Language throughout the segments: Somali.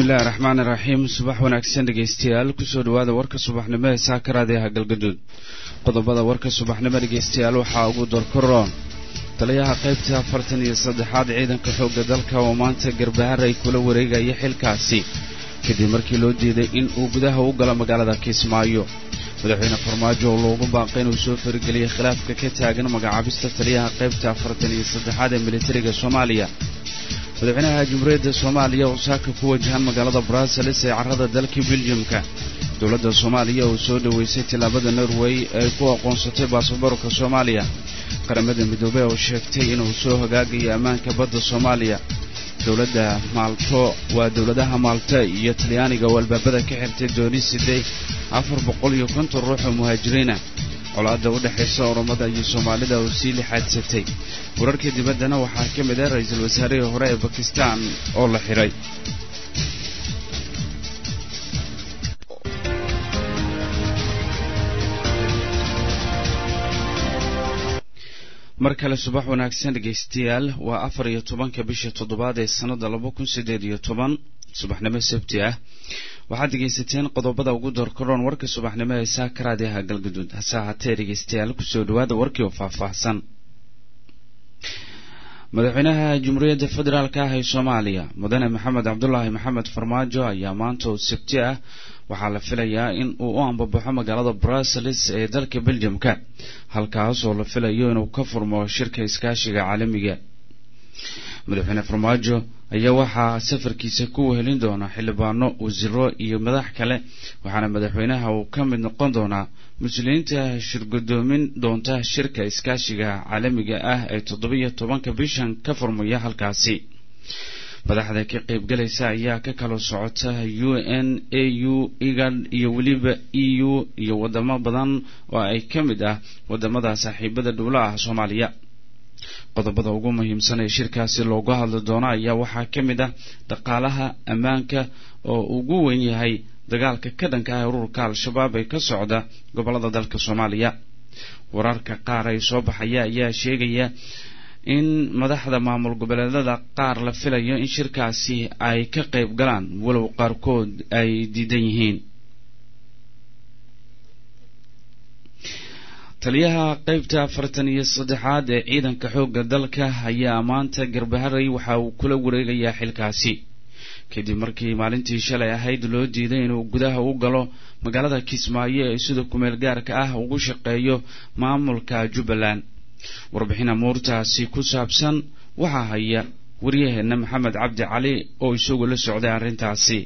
bismillahi raxmaan iraxiim subax wanaagsan dhegeystayaal kusoo dhawaada warka subaxnimo ee saakaraadaha galgaduud qodobada warka subaxnimo dhegeystayaal waxaa ugu dorkaroon taliyaha qaybta afartan iyo saddexaad ciidanka xoogga dalka oo maanta garbahar ay kula wareegaya xilkaasi kadib markii loo diiday in uu gudaha u galo magaalada kismaayo madaxweyne farmaajo oo loogu baaqay inuu soo farageliyay khilaafka ka taagan magacaabista taliyaha qaybta afartan iyo saddexaad ee militariga soomaaliya madaxweynaha jamhuuriyadda soomaaliya oo saaka ku wajahan magaalada bruseles ee carrada dalka beljamka dowladda soomaaliya oo soo dhoweysay tillaabada norway ee ku aqoonsatay baasaboorka soomaaliya qaramada midoobey oo sheegtay inuu soo hagaagayo ammaanka badda soomaaliya dowladda maalto waa dowladaha maalta iyo talyaaniga oo albaabada ka xirtay dooni siday afar boqol iyo konton ruux oo muhaajiriina colaadda u dhexaysa oromada iyo soomaalida oo sii lixaadsatay wararka dibaddana waxaa ka mid ah ra-iisul wasaarihii hore ee bakistan oo la xidhay mar kale subax wanaagsan dhegaystayaal waa afar iyo tobanka bisha toddobaad ee sannada laba kun siddeed iyo toban subaxnimo sabti ah waxaad dhegaysateen qodobada ugu doorkaroon warka subaxnimo ee saakaraadiha galgaduud hase ahaatee dhegaystayaal kusoo dhawaada warkii oo faahfaahsan madaxweynaha jamhuuriyadda federaalka ah ee soomaaliya mudane maxamed cabdulaahi maxamed farmaajo ayaa maanta oo sabti ah waxaa la filayaa in uu u ambabaxo magaalada bruseles ee dalka beljamka halkaas oo la filayo inuu ka furmo shirka iskaashiga caalamiga madaxweyne farmaajo ayaa waxaa safarkiisa ku wehelin doona xildhibaano wasiiro iyo madax kale waxaana madaxweynaha uu ka mid noqon doonaa muslimiinta shirgudoomin doonta shirka iskaashiga caalamiga ah ee toddobiyo tobanka bishan ka furmaya halkaasi madaxda ka qaybgalaysa ayaa ka kala socota u n a u igad iyo weliba e u iyo wadamo badan oo ay ka mid ah wadamada saaxiibada dhowla ah soomaaliya qodobada ugu muhiimsan ee shirkaasi loogu hadli doono ayaa waxaa ka mid ah dhaqaalaha ammaanka oo ugu weyn yahay dagaalka ka dhanka ah ururka al-shabaab ee ka socda gobolada dalka soomaaliya wararka qaar ay soo baxaya ayaa sheegaya in madaxda maamul goboleedada qaar la filayo in shirkaasi ay ka qayb galaan walow qaarkood ay diidan yihiin taliyaha qaybta afartan iyo saddexaad ee ciidanka xoogga dalka ayaa maanta garbaharay waxa uu kula wareegayaa xilkaasi kadib markii maalintii shalay ahayd loo diiday inuu gudaha u galo magaalada kismaayo ee sida kumeel gaarka ah ugu shaqeeyo maamulka jubbaland warbixin amuurtaasi ku saabsan waxaa haya waryaheena maxamed cabdi cali oo isagu la socday arrintaasi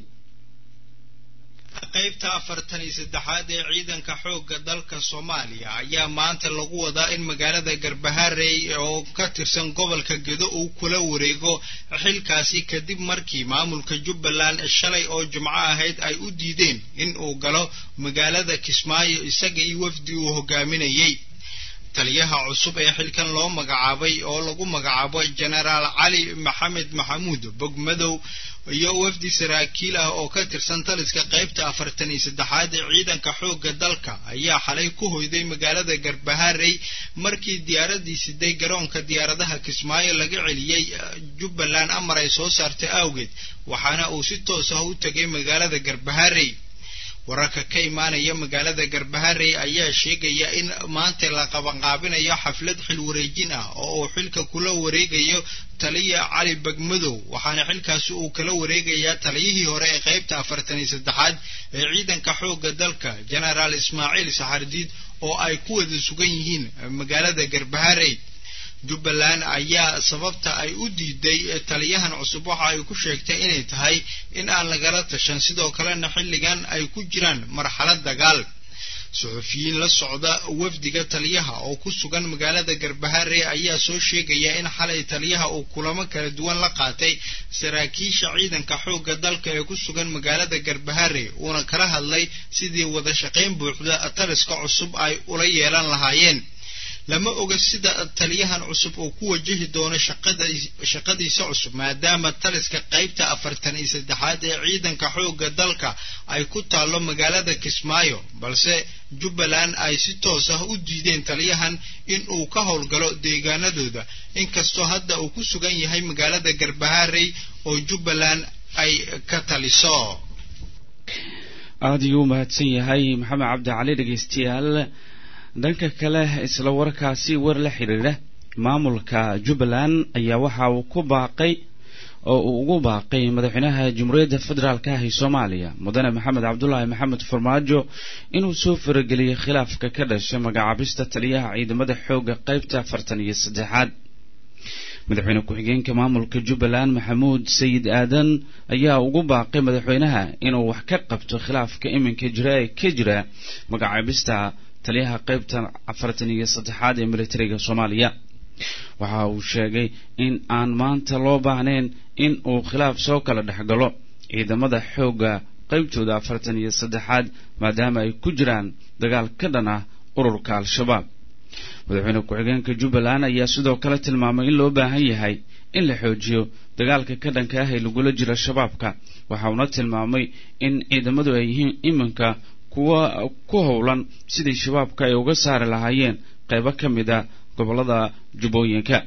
qaybta afartan iyo saddexaad ee ciidanka xoogga dalka soomaaliya ayaa maanta lagu wadaa in magaalada garbaharey oo ka tirsan gobolka gedo uu kula wareego xilkaasi kadib markii maamulka jubbaland shalay oo jimco ahayd ay u diideen in uu galo magaalada kismaayo isaga iyo wafdi uu hogaaminayey taliyaha cusub ee xilkan loo magacaabay oo lagu magacaabo jenaraal cali maxamed maxamuud bogmadow iyo wafdi saraakiil ah oo ka tirsan taliska qaybta afartan iyo saddexaad ee ciidanka xoogga dalka ayaa xalay ku hoyday magaalada garbaharey markii diyaaradii siday garoonka diyaaradaha kismaayo laga celiyey jubbaland amar ay soo saartay awgeed waxaana uu si toos ah u tegay magaalada garbaharey wararka ka imaanaya magaalada garbaharey ayaa sheegaya in maanta la qabanqaabinayo xaflad xil wareejin ah oo uu xilka kula wareegayo taliya cali bagmadow waxaana xilkaasi uu kala wareegayaa taliyihii hore ee qaybta afartan iyo saddexaad ee ciidanka xoogga dalka genaraal ismaaciil saxardiid oo ay ku wada sugan yihiin magaalada garbaharey jubbaland ayaa sababta ay u diiday taliyahan cusub waxa ay ku sheegtay inay tahay in aan lagala tashan sidoo kalena xilligan ay ku jiraan marxalad dagaal suxufiyiin la socda wafdiga taliyaha oo ku sugan magaalada garbaharey ayaa soo sheegaya in xalay taliyaha uu kulamo kala duwan la qaatay saraakiisha ciidanka xoogga dalka ee ku sugan magaalada garbaharey uuna kala hadlay sidii wada shaqayn buuxda taliska cusub ay ula yeelan lahaayeen lama oga sida taliyahan cusub uu ku wajahi doono shaqadiisa cusub maadaama taliska qaybta afartan iyo saddexaad ee ciidanka xoogga dalka ay ku taallo magaalada kismaayo balse jubbaland ay si toos ah u diideen taliyahan in uu ka howlgalo deegaanadooda inkastoo hadda uu ku sugan yahay magaalada garbaharey oo jubbaland ay ka taliso aada ayuu u mahadsan yahay maxamed cabdi cali dhegeystayaal dhanka kale isla warkaasi war la xidhiidha maamulka jubbaland ayaa waxa uu ku baaqay oo uu ugu baaqay madaxweynaha jamhuuriyadda federaalka ah ee soomaaliya mudane maxamed cabdulaahi maxamed farmaajo inuu soo farageliyey khilaafka ka dhashay magacaabista taliyaha ciidamada xoogga qaybta afartan iyo saddexaad madaxweyne ku-xigeenka maamulka jubbaland maxamuud sayid aadan ayaa ugu baaqay madaxweynaha inuu wax ka qabto khilaafka iminka jira ee ka jira magacaabista taliyaha qaybta afartan iyo saddexaad ee militariga soomaaliya waxa uu sheegay in aan maanta loo baahnayn in uu khilaaf soo kala dhexgalo ciidamada xoogga qaybtooda afartan iyo saddexaad maadaama ay ku jiraan dagaal ka dhan ah ururka al-shabaab madaxweyne ku-xigeenka jubbaland ayaa sidoo kale tilmaamay in loo baahan yahay in la xoojiyo dagaalka ka dhanka ah ee lagula jiro shabaabka waxa uuna tilmaamay in ciidamadu ay yihiin iminka kuwa ku howlan sidii shabaabka ay uga saari lahaayeen qaybo ka mid a gobolada jubbooyinka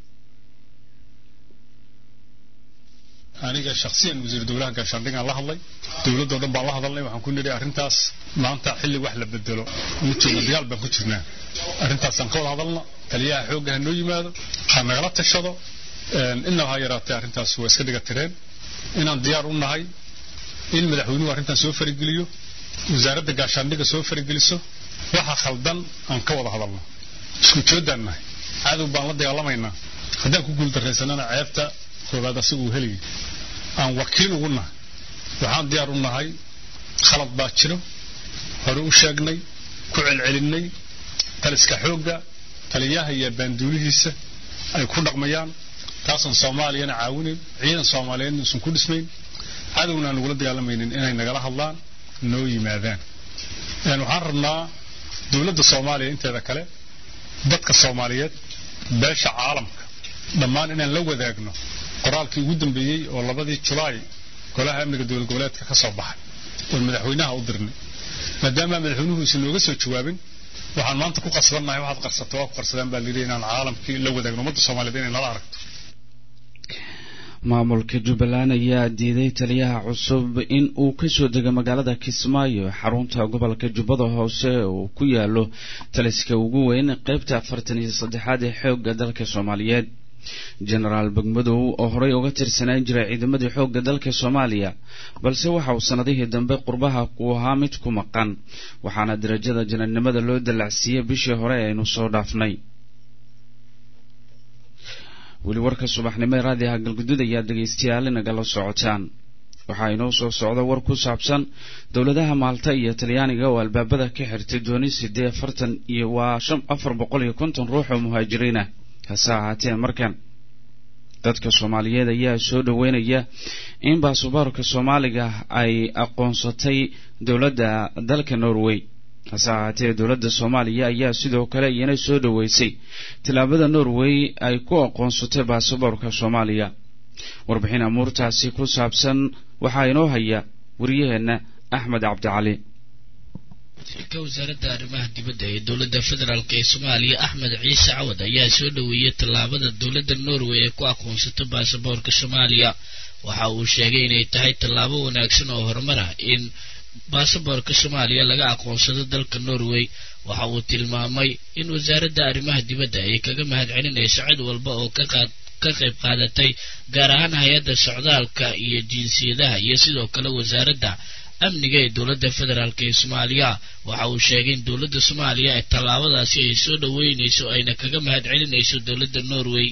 aniga shaksiyan wasiir dowlaha gaashaandhigaan la hadlay dowladoo dhan baan la hadalnay waxaan ku nidhi arrintaas maanta xilli wax la bedelo midtoodna dagaal baan ku jirnaa arrintaasaan ka wada hadalna taliyaha xoogga ha noo yimaado ha nagala tashado inaba ha yaraatee arrintaas waa iska dhiga tireen inaan diyaar u nahay in madaxweynuhu arrintan soo farigeliyo wasaaradda gaashaandhiga soo farigeliso waxa khaldan aan ka wada hadalno isku joodaan nahay cadow baan la dagaalamaynaa haddaan ku guuldarraysanana ceebta koobaad asiga uu helayay aan wakiil ugu nahay waxaan diyaar u nahay khalad baa jiro hore u sheegnay ku celcelinnay taliska xoogga taliyaha iyo baanduulihiisa ay ku dhaqmayaan taasan soomaaliyana caawinayn ciidan soomaaliyeedna uusan ku dhismayn cadowna aan nagula dagaalamaynin inay nagala hadlaan noo yimaadaan waxaan rabnaa dowladda soomaaliya inteeda kale dadka soomaaliyeed beesha caalamka dhammaan inaan la wadaagno qoraalkii ugu dambeeyey oo labadii julaay golaha amniga dowlad goboleedka ka soo baxay oon madaxweynaha u dirnay maadaama madaxweynuhu isan nooga soo jawaabin waxaan maanta ku qasbannahay waxaad qarsato waa ku qarsadaan baa layidhi inaan caalamkii la wadaagno ummadda soomaaliyeed inay nala aragto maamulka jubbaland ayaa diiday taliyaha cusub in uu kasoo dego magaalada kismaayo xarunta gobolka jubbada hoose uu ku yaalo taliska ugu weyn qaybta afartan iyo saddexaad ee xoogga dalka soomaaliyeed genaraal begmadow oo horey uga tirsanaan jiray ciidamadii xoogga dalka soomaaliya balse waxa uu sanadihii dambe qurbaha ku ahaa mid ku maqan waxaana darajada janarnimada loo dallacsiiyey bishii hore aynu soo dhaafnay weli warka subaxnimo ee raadiyaha galgudud ayaad dhegaystayaal nagala socotaan waxaa inoo soo socda war ku saabsan dowladaha maalta iyo talyaaniga oo albaabada ka xirtay dooni sidee afartan iyo waa shan afar boqol iyo konton ruux oo muhaajiriin ah hase ahaatee markan dadka soomaaliyeed ayaa soo dhoweynaya in baasboorka soomaaliga ay aqoonsatay dowladda dalka norway hase ahaatee dowladda soomaaliya ayaa sidoo kale iyana soo dhoweysay tillaabada norway ay ku aqoonsatay baasaboorka soomaaliya warbixin amuurtaasi ku saabsan waxaa inoo haya wariyaheenna axmed cabdicali wasiirka wasaaradda arrimaha dibadda ee dowladda federaalk ee soomaaliya axmed ciise cawad ayaa soo dhoweeyey tallaabada dowladda norway ee ku aqoonsato baasaboorka soomaaliya waxa uu sheegay inay tahay tallaabo wanaagsan oo horumar ah in baasaboorka soomaaliya laga aqoonsado dalka norway waxa uu tilmaamay in wasaaradda arrimaha dibadda ay kaga mahad celinayso cid walba oo ka qaad ka qayb qaadatay gaar ahaan hay-adda socdaalka iyo jinsiyadaha iyo sidoo kale wasaaradda amniga ee dowladda federaalk ee soomaaliya waxa uu sheegay in dowladda soomaaliya ee tallaabadaasi ay soo dhoweynayso ayna kaga mahad celinayso dowladda norway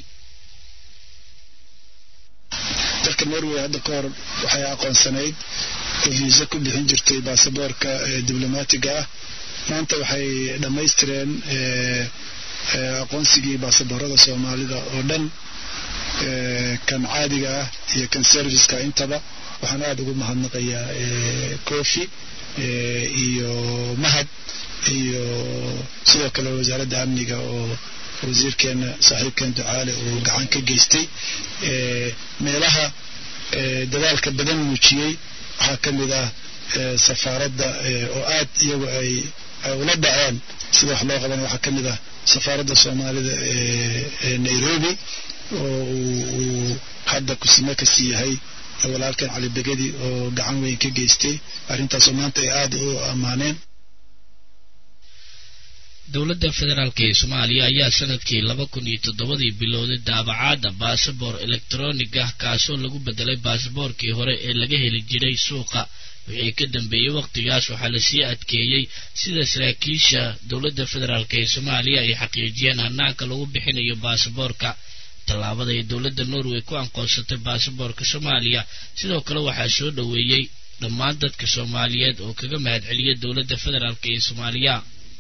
dalka norway hadda ka hor waxay aqoonsanayd oo viisa ku bixin jirtay baasaboorka diblomaatiga ah maanta waxay dhammaystireen aqoonsigii baasaboorada soomaalida oo dhan kan caadiga ah iyo kan serviceka intaba waxaan aada ugu mahadnaqayaa kofi iyo mahad iyo sidoo kale wasaaradda amniga oo wasiirkeena saaxiibkeen ducaale uu gacan ka geystay meelaha dadaalka badan muujiyey waxaa ka mid ah safaaradda oo aad iyagu ay ay ula dhaceen sida wax loo qaban waxaa ka mid ah safaaradda soomaalida ee nairobi oo uu hadda kusime kasii yahay walaalkan cali begedi oo gacan weyn ka geystay arrintaasoo maanta ay aada u ammaaneen dowladda federaalk ee soomaaliya ayaa sanadkii laba kun iyo toddobadii bilowday daabacaadda baasabor elektronig ah kaasoo lagu bedelay baasaboorkii hore ee laga heli jiray suuqa wixii ka dambeeyey wakhtigaas waxaa lasii adkeeyey sida saraakiisha dowladda federaalk ee soomaaliya ay xaqiijiyeen hanaanka lagu bixinayo baasaboorka tallaabada ay dowladda norway ku aqoonsatay baasaboorka soomaaliya sidoo kale waxaa soo dhoweeyey dhammaan dadka soomaaliyeed oo kaga mahadceliyay dowladda federaalk ee soomaaliya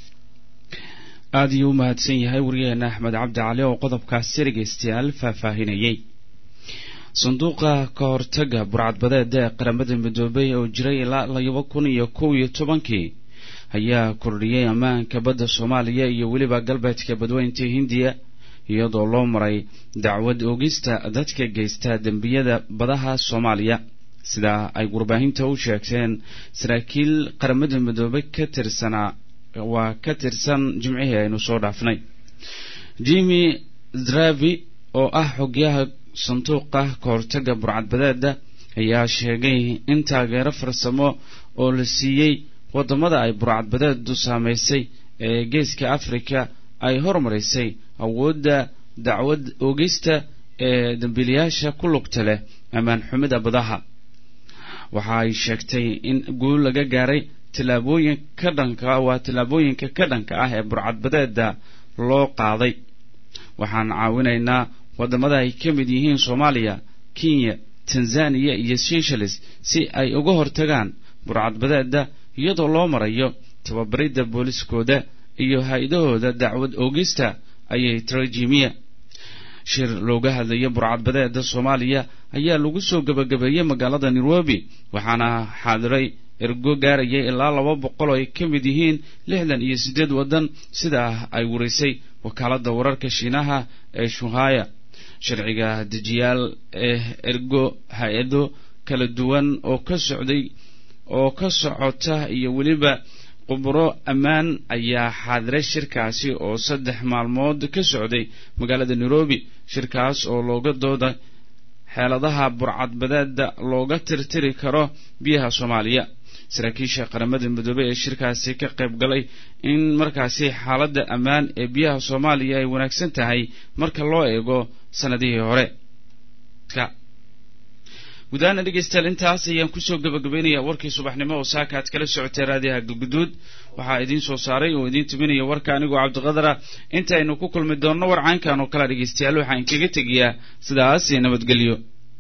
aada ayuu u mahadsan yahay wariyaheena axmed cabdi cali oo qodobkaasi dhegaystayaal faahfaahinayey sanduuqa ka hortaga burcadbadeeda ee qaramada midoobay oo jiray ilaa laba kun iyo kow iyo tobankii ayaa kordhiyey ammaanka badda soomaaliya iyo weliba galbeedka badweynta hindiya iyadoo loo maray dacwad oogista dadka geysta dembiyada badaha soomaaliya sidaa ay warbaahinta u sheegteen saraakiil qaramada midoobay ka tirsanaa waa ka tirsan jimcihii aynu soo dhaafnay jimi dravi oo ah xogyaha sanduuqa ka hortaga burcadbadeeda ayaa sheegay in taageero farsamo oo la siiyey waddamada ay burcadbadeedu saamaysay ee geeska afrika ay hormarisay awoodda dacwad oogista ee dambiilayaasha ku lugta leh ammaan xumida badaha waxa ay sheegtay in guul laga gaaray tillaabooyin ka dhanka waa tillaabooyinka ka dhanka ah ee burcadbadeeda loo qaaday waxaan caawinaynaa waddamada ay ka mid yihiin soomaaliya kenya tanzaniya iyo seychelles si ay uga hortagaan burcadbadeeda iyadoo loo marayo tababaridda booliskooda iyo hay-adahooda dacwad oogista ayay trajimiya shir looga hadlaya burcadbadeeda soomaaliya ayaa lagu soo gebagabeeyey magaalada nairobi waxaana xaadiray ergo gaarayay ilaa laba boqol oo ay ka mid yihiin lixdan iyo siddeed waddan sidaa ay warisay wakaaladda wararka shiinaha ee shuhaya sharciga dejiyaal ee ergo hay-ado kala duwan oo ka socday oo ka socota iyo weliba quburo ammaan ayaa xaadiray shirkaasi oo saddex maalmood ka socday magaalada nairobi shirkaas oo looga dooda xeeladaha burcadbadeeda looga tirtiri karo biyaha soomaaliya saraakiisha qaramada midoobey ee shirkaasi ka qayb galay in markaasi xaaladda ammaan ee biyaha soomaaliya ay wanaagsan tahay marka loo eego sanadihii hore gudahaana dhegeystayaal intaas ayaan kusoo gabagabaynayaa warkii subaxnimo oo saaka aad kala socotay raadiyaha galguduud waxaa idiin soo saaray oo idiin tuminaya warka anigoo cabdiqadara inta aynu ku kulmi doonno war caynkan oo kale dhegeystayaal waxaan kaga tegayaa sidaas iyo nabadgelyo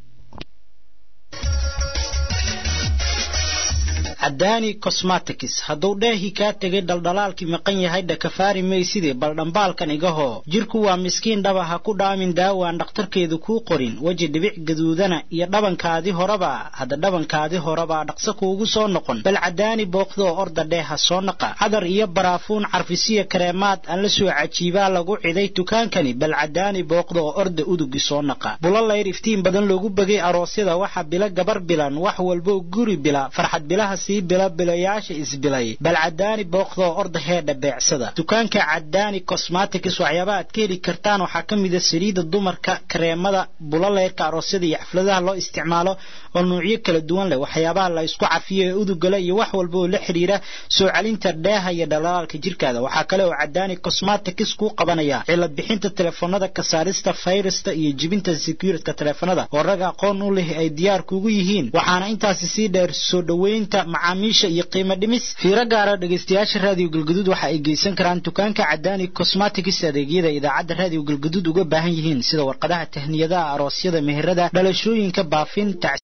cadaani cosmatics hadduu dheehii kaa tegay dhaldhalaalkii maqan yahay dhakafaari mayside bal dhambaalkan igahoo jirku waa miskiin dhaba ha ku dhaamin daawaan dhakhtarkeedu kuu qorin weji dhibic gaduudana iyo dhabankaadii horeba hadda dhabankaadii horebaa dhaqso kuugu soo noqon bal cadaani booqdoo orda dhee ha soo naqa cadar iyo baraafuun carfisiya kareemaad aan la soo cajiibaa lagu ciday dukaankani bal cadaani booqdoo orda udugi soo naqa bulalayr iftiin badan loogu begay aroosyada waxa bila gabar bilan wax walbo guri bila farxad bilaha sii bila bilayaasha isbilay bal cadaani booqdoo orda heedha beecsada dukaanka cadaani cosmatics waxyaabaha aad ka heli kartaan waxaa ka mida saliida dumarka kareemada bulaleyrka aroosyada iyo xafladaha loo isticmaalo oo nuucyo kala duwan leh waxyaabaha la isku cafiyo ee udugala iyo wax walba oo la xidhiira soo celinta dheeha iyo dhalaalaalka jirkaada waxaa kale oo cadaani cosmatics kuu qabanaya cilad bixinta telefoonada kasaarista fayrasta iyo jibinta securitka telefoonada oo rag aqoon u leh ay diyaar kugu yihiin waxaana intaasi sii dheer soo dhoweynta macaamiisha iyo qiimo dhimis fiiro gaara dhegaystayaasha raadiyo galguduud waxa ay geysan karaan dukaanka cadaani cosmatics adeegyada idaacadda raadiyo galguduud uga baahan yihiin sida warqadaha tahniyadaha aroosyada meherada dhalashooyinka baafin